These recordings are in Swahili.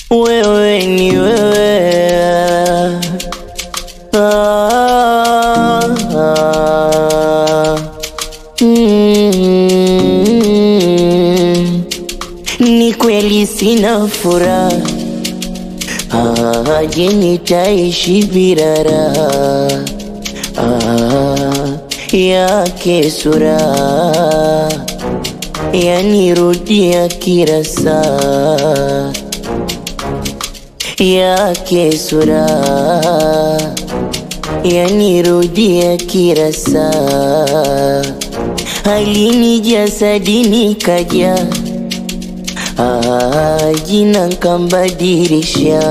wewe ni wewe ah, ah, mm, ni kweli sina furaha ah, je nitaishi bila raha ah, yake sura yanirudia kila saa yake sura yanirudia kila saa halini jasadini kaja ah, jina nkambadilisha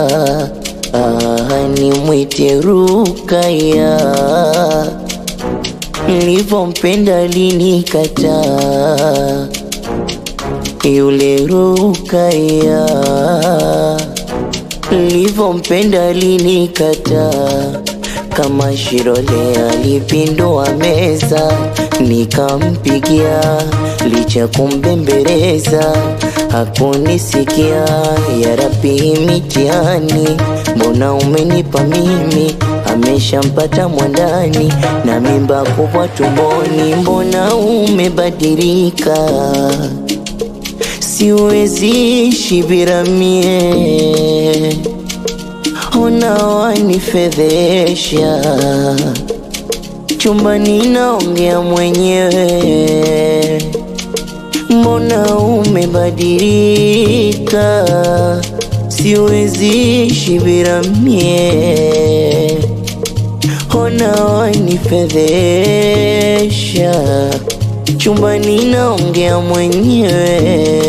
ah, nimwite Rukaya nilivyompenda linikataa yule Rukaya nilivyompenda linikataa kama Shirole alipindua meza nikampigia licha kumbembeleza hakunisikia ya Rabbi mitihani mbona umenipa mimi ameshampata mwandani na mimba kubwa tumboni mbona umebadilika siwezi ishi bila mie ona wanifedhesha chumbani naongea mwenyewe mbona umebadilika siwezi ishi bila mie ona wanifedhesha chumbani naongea mwenyewe